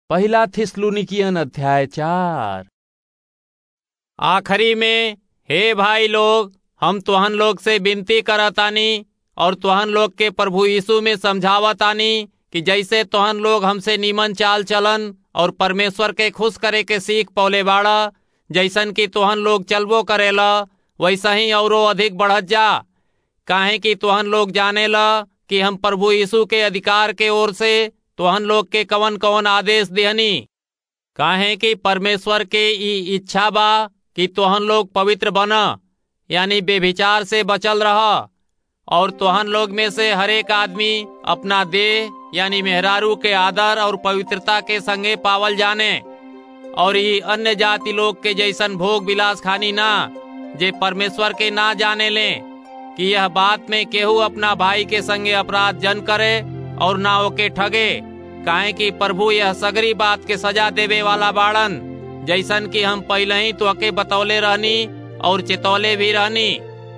पहला थिस्सलुनीकियन अध्याय चार आखिरी में हे भाई लोग हम तुहन लोग से विनती करतानी और तुहन लोग के प्रभु यीशु में समझावतानी कि जैसे तुहन लोग हमसे नीमन चाल चलन और परमेश्वर के खुश करे के सीख पौले बाड़ा जैसन कि तुहन लोग चलबो करेला वैसा ही औरो अधिक बढ़त जा काहे कि तुहन लोग जानेला कि हम प्रभु यीशु के अधिकार के ओर से तुहन लोग के कवन कवन आदेश देहनी काहे कि परमेश्वर के ई इच्छा बा कि तुहन लोग पवित्र बन यानी बेभिचार से बचल रह और तुहन लोग में से हरेक आदमी अपना देह यानी मेहरारू के आदर और पवित्रता के संगे पावल जाने और ये अन्य जाति लोग के जैसन भोग विलास खानी ना जे परमेश्वर के ना जाने ले कि यह बात में केहू अपना भाई के संगे अपराध जन करे और ना ओके ठगे काहे कि प्रभु यह सगरी बात के सजा देवे वाला बाड़न जैसन कि हम पहले ही तो अके बतौले रहनी और चेतौले भी रहनी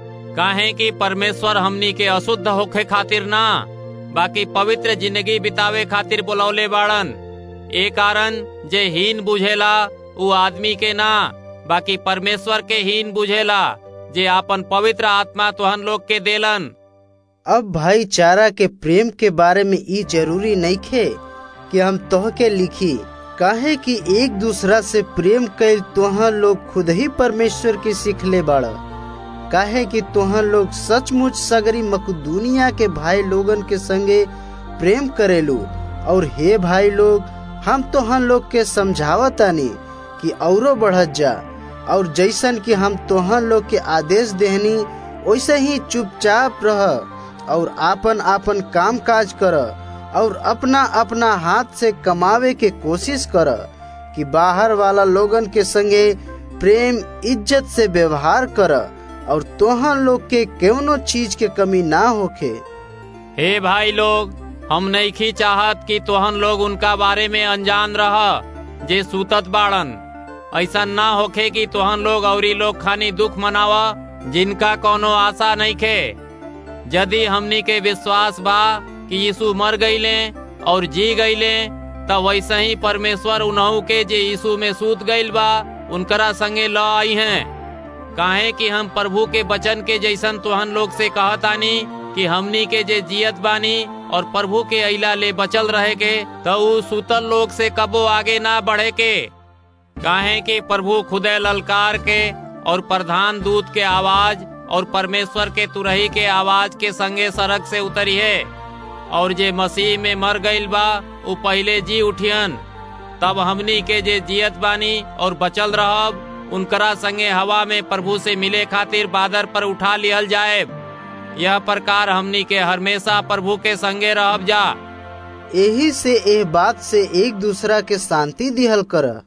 काहे कि परमेश्वर हमनी के अशुद्ध होखे खातिर ना बाकी पवित्र जिंदगी बितावे खातिर बुलौले बाड़न ए कारण जे हीन बुझेला उ आदमी के ना बाकी परमेश्वर के हीन बुझेला जे आपन पवित्र आत्मा तुहन लोग के देलन अब भाईचारा के प्रेम के बारे में ई जरूरी नहीं खे कि हम तोह के लिखी काहे कि एक दूसरा से प्रेम कैल तोहन लोग खुद ही परमेश्वर की सीख ले बाड़ा काहे कि तोहन लोग सचमुच सगरी मकदूनिया के भाई लोगन के संगे प्रेम करेलू और हे भाई लोग हम तोहन लोग के समझावतानी कि औरो बढ़त जा और जैसन कि हम तोहन लोग के आदेश देहनी वैसे ही चुपचाप रह और आपन आपन काम काज कर और अपना अपना हाथ से कमावे के कोशिश कर कि बाहर वाला लोगन के संगे प्रेम इज्जत से व्यवहार कर और तोहन लोग के कौनो चीज के कमी ना होखे हे भाई लोग हम नहीं चाहत कि तोहन लोग उनका बारे में अनजान रह जे सूतत बाड़न ऐसा ना होखे कि तोहन लोग औरी लोग खानी दुख मनावा जिनका कोनो आशा नहीं खे यदि हमनी के विश्वास बा कि यीशु मर गईले और जी गईले तब वैसे ही परमेश्वर उन्हू के जे यीशु में सूत गईल बा उनकरा संगे ल आई हैं काहे कि हम प्रभु के वचन के जैसन तुहन लोग से कहतानी कि हमनी के जे जियत बानी और प्रभु के अला ले बचल रहे के तो उ सुतल लोग से कबो आगे ना बढ़े के काहे कि प्रभु खुदे ललकार के और प्रधान दूत के आवाज और परमेश्वर के तुरही के आवाज के संगे सड़क से उतरी है और जे मसीह में मर गईल बा उ पहले जी उठियन तब हमनी के जे जियत बानी और बचल रहब उनकरा संगे हवा में प्रभु से मिले खातिर बादर पर उठा लियल जाए यह प्रकार हमनी के हमेशा प्रभु के संगे रहब जा यही से एह बात से एक दूसरा के शांति दिहल कर